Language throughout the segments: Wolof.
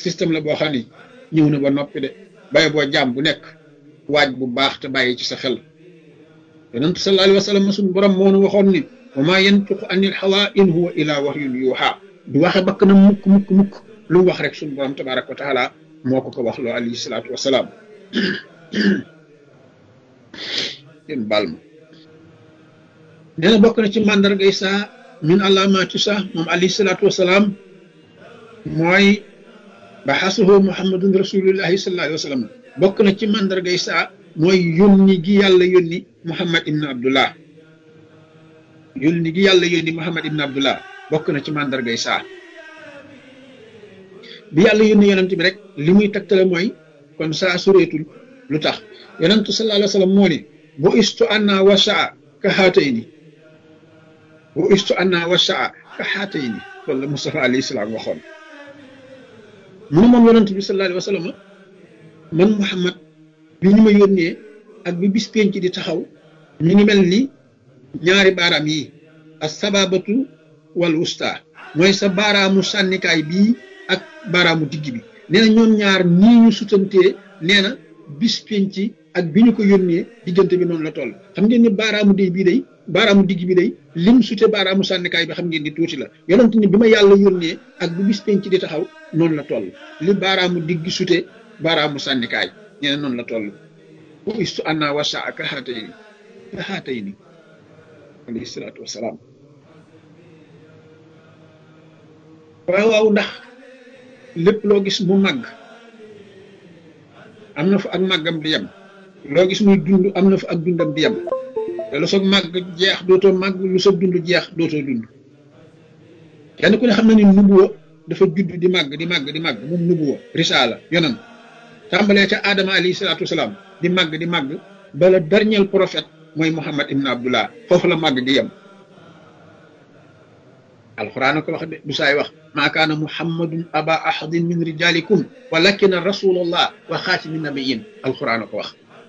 système la boo xam ni ñëw na ba noppi de bàyyi boo jaam bu nekk waaj bu baax te bàyyi ci sa xel yonent sallallahu alayhi wa sallam suñu borom moo nu waxoon ni wa maa yantiqu anil hawa in huwa illa wahyun yuuhaa du waxe bakk na mukk mukk mukk lu mu wax rek suñu borom tabaraka wa taala moo ko ko wax loo alayhi salaatu wasalaam yéen baal ma nee na bokk na ci màndargay saa min alaamaati saa moom alayhi salaatu wasalaam mooy baxasuhu muhammadun rasulullahi sallallahu alayhi wa sallam bokk na ci màndargay saa mooy yónni gi yàlla yónni muhammad ibn abdullah yónni gi yàlla yónni muhammad ibn abdullah bokk na ci màndargay saa bi yàlla yónni yonent bi rek li muy tegtale mooy kon saa sureetul lu tax yonentu sallallahu alayhi wa sallam moo ni bu istu anna wa saa ka xaatayni bu istu anna wa saa ka xaatayni loolu la Mustafa alayhi salaam waxoon mu ne moom yonent bi sallallahu alayhi wa sallam man Muhammad bi ñu ma yónnee ak bi bis penc di taxaw ñu ngi mel ni ñaari baaraam yi as sababatu wal wusta mooy sa baaraamu sànnikaay bii ak baaraamu digg bi nee na ñoom ñaar nii ñu sutantee nee na bis penc ak bi ñu ko yónnee diggante bi noonu la toll xam ngeen ni baaraamu day bii day baaraamu digg bi day lim sute baaraamu sànnikaay bi xam ngeen ni tuuti la yonent ni bi ma yàlla yónnee ak bu bis penc di taxaw noonu la toll li baaraamu digg sute baaraamu sànnikaay nee na noonu la toll bu istu anna wasa ak xaatay ni ka xaatay ni alayhi salaatu wasalaam waaw waaw ndax lépp loo gis mu màgg am na fa ak màggam di yem loo gis muy dund am na fa ak dundam di yem te lu soog màgg jeex dootoo màgg lu soog dund jeex dootoo dund kenn ku ne xam na ni nubuwa dafa judd di màgg di màgg di màgg moom nubuwa risaala yonan tàmbalee ca Adama alayhi salaatu wasalaam di màgg di màgg bala dernier prophète mooy Muhammad ibn Abdullah foofu la màgg di yem alquran ko wax de du saay wax maa kaana muhammadun aba ahadin min rijalikum walakin rasulullah wa xaatimi nabiyin alquran ko wax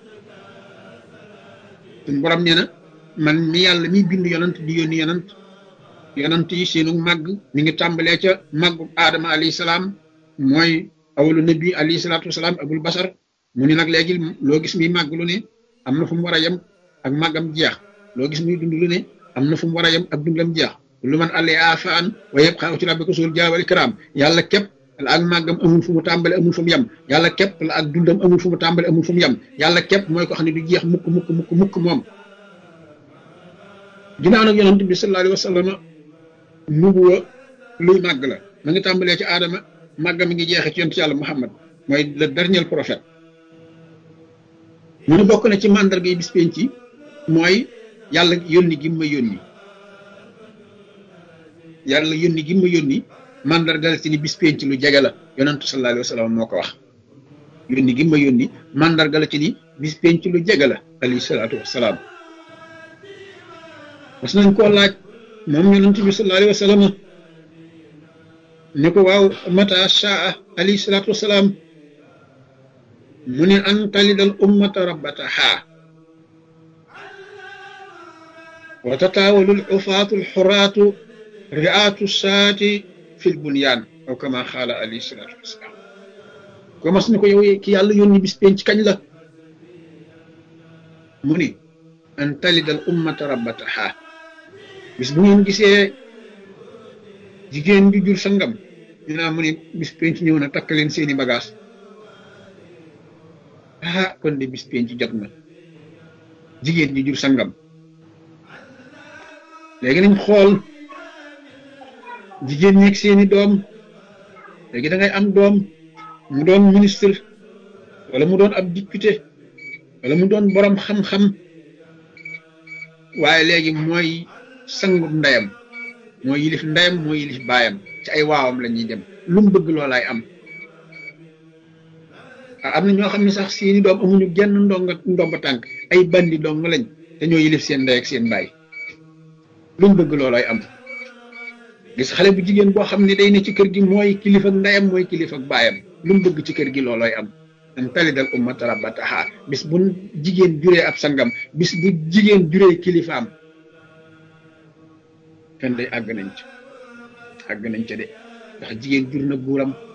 suñ borom nee na man mi yàlla mi bind yonant di yónni yonant yonant yi seenu màgg mi ngi tàmbalee ca màggu aadama alayhi salaam mooy awalu nabi alayhi salaatu wasalaam abul basar mu ni nag léegi loo gis muy màgg lu ne am na fu mu war a yem ak màggam jeex loo gis muy dund lu ne am na fu mu war a yem ak dundam jeex lu man àllee afaan wa yëpp xaw ci rabbi ko suul jaawal ikram yàlla képp la ak màggam amul fu mu tàmbale amul fu mu yem yàlla képp la ak dundam amul fu mu tàmbale amul fu mu yem yàlla képp mooy ko xam ne du jeex mukk mukk mukk mukk moom ginnaaw nag yonent bi sallallahu alayhi wa sallam nubuwa luy màgg la ma ngi tàmbalee ci aadama màggam mi ngi jeexee ci yonent yàlla muhammad mooy le dernier prophète mu ne bokk na ci màndarga yi bis penc ci mooy yàlla yónni gi ma yónni yàlla yónni gi ma yónni mandargal ci ni bis penc lu jege la yonentu sallallahu alayhi wa sallam moo ko wax yónni gi ma yónni mandargal ci ni bis penc lu jege la alayhi salaatu wasalaam mas nañ koo laaj moom yonent bi sallallahu alayhi wa sallam ne ko waaw mata shaa alayhi salaatu wasalaam mu ne an talidal ummata rabbataha wa tataawalul ufaatul xuraatu ri'aatu saati fil bunyaan aw kama xaala alayhi salaatu wasalaam ko mas ni ko yow ki yàlla yónni bis penc kañ la mu ni an talidal ummata rabbataha bis bu ngeen gisee jigéen bi jur sangam ñu naa mu ni bis penc ñëw na takk leen seeni bagage ah kon de bis penc jot na jigéen ji jur sangam léegi nañ xool jigéen ñeeg seeni doom léegi da ngay am doom mu doon ministre wala mu doon ab député wala mu doon borom xam-xam waaye léegi mooy sangub ndeyam mooy yilif ndeyam mooy yilif baayam ci ay waawam la ñuy dem lu mu bëgg loolaay am am na ñoo xam ne sax seeni doom amuñu genn ndonga ndomba tànk ay bandi dong lañ te ñoo yilif seen ndey ak seen baay lu mu bëgg loolaay am gis xale bu jigéen boo xam ne day ne ci kër gi mooy kilifa ak ndeyam mooy kilifa ak baayam lu mu bëgg ci kër gi loolooy am an talidal ummata rabbataha bis bu jigéen juree ab sangam bis bu jigéen juree kilifaam kenn day àgg nañ ci àgg nañ ca de ndax jigéen jur na buuram